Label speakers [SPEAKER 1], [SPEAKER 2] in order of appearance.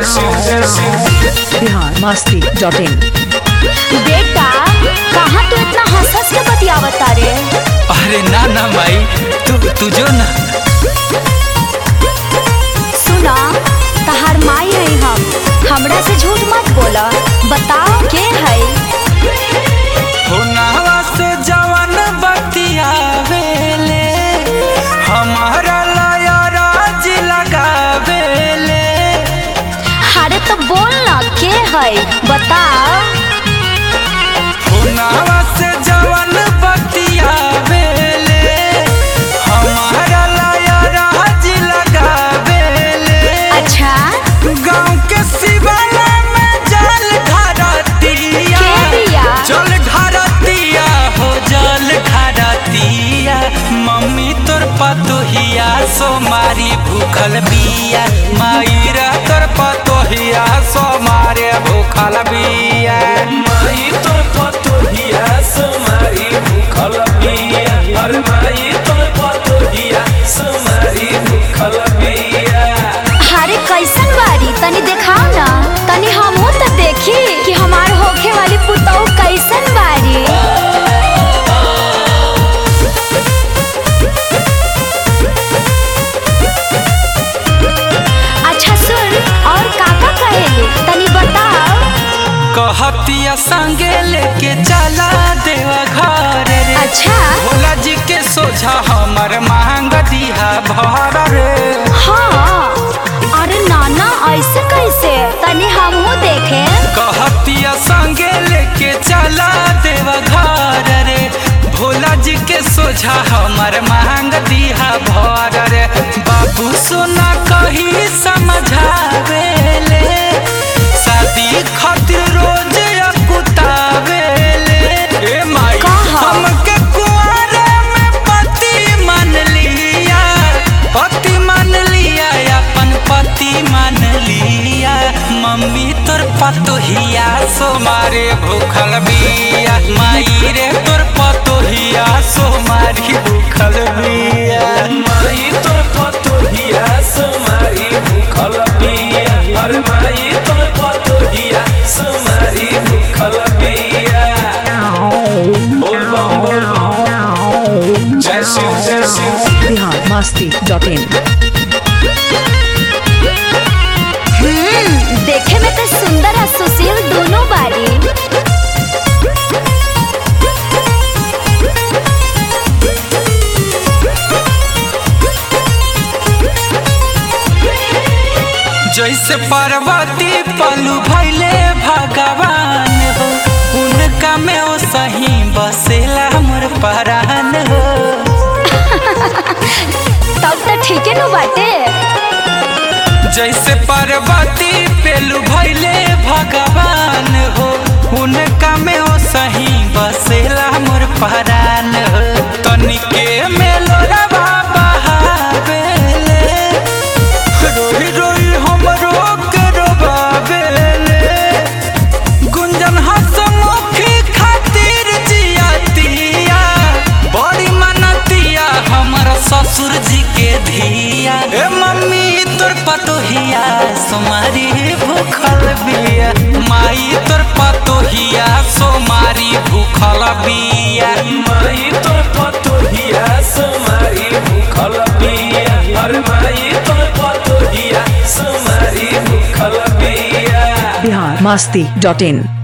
[SPEAKER 1] बिहार मस्ती डॉट इन
[SPEAKER 2] बेटा कहाँ तू इतना हंस हंस के बतियावता रे
[SPEAKER 3] अरे ना ना माई तू तू जो ना
[SPEAKER 2] सुना तहार माई है हम हमरा से झूठ मत बोला बताओ के है
[SPEAKER 3] होनावा से जवन बतियावेले हमारा लाया राज लगावेले
[SPEAKER 2] अरे तो बोल ना के है बताओ
[SPEAKER 3] होनावा से जवन बतियावेले हमारा लाया राज लगावेले
[SPEAKER 2] अच्छा
[SPEAKER 3] गांव के शिवाला में जल घरतिया
[SPEAKER 2] के दिया?
[SPEAKER 3] जल घरतिया हो जल घरतिया मम्मी तोर पतोहिया सोमारी भूखल बिया मायरा तोर पतोहिया सोमारे भूखल बिया
[SPEAKER 4] माई तोर पतोहिया समारी भूखल बिया अरे माई तोर पतोहिया समारी भूखल बिया
[SPEAKER 2] अरे कैसन बारी तनी देखाओ ना तनी हमहू तो देखी कि हमार होखे वाली पुतौ कैसन बारी अच्छा सुन और काका कहेली तनी बताओ
[SPEAKER 3] कहतिया संगे लेके चला देवा घर रे
[SPEAKER 2] अच्छा
[SPEAKER 3] भोला जी के सोझा हमर मांग दिया भर रे
[SPEAKER 2] हाँ अरे नाना ऐसे कैसे तनी हमहू देखे
[SPEAKER 3] कहतिया संगे लेके चला देव घर रे भोला जी के सोझा हमर मांग दिया भर रे बाबू सोना कही समझावेले शादी खातिर रोज अकुतावेले ए माई
[SPEAKER 2] कहा?
[SPEAKER 3] हमके कुआरे में पति मान लिया पति मान लिया अपन पति मान लिया मम्मी तोर पतोहिया सोमारे भूखल बिया माई रे तोर पतोहिया सोमारी भूखल बिया
[SPEAKER 4] माई तोर पतोहिया समारी भूखल बिया अरे माई तोर पतोहिया समारी भूखल बिया बोल बम बोल बम जय शिव जय शिव
[SPEAKER 1] बिहार मस्ती डॉट इन
[SPEAKER 2] हम्म देखे में तो सुंदर और सुशील दोनों बारी
[SPEAKER 3] जैसे पार्वती पलू भैले भगवान हो उनका में ओ सही बसेला मोर परान हो
[SPEAKER 2] तब तो ठीक है नु बाटे
[SPEAKER 3] जैसे पार्वती पेलू भैले भगवान हो उनका में ओ सही बसेला मोर परान हो तनिके में लोरवा बहावेले रोई रोई हमरो के रोबावेले गुंजन हसमुखी खातिर जियातिया बड़ी मनतिया हमर ससुर जी के धिया ए मम्मी तोर पतोहिया सोमारी भूखल बिया माई तोर पतोहिया सोमारी भूखल बिया
[SPEAKER 4] माई तोर पतोहिया समारी भूखल बिया अरे माई तोर पतोहिया समारी भूखल बिया
[SPEAKER 1] बिहार मस्ती डॉट इन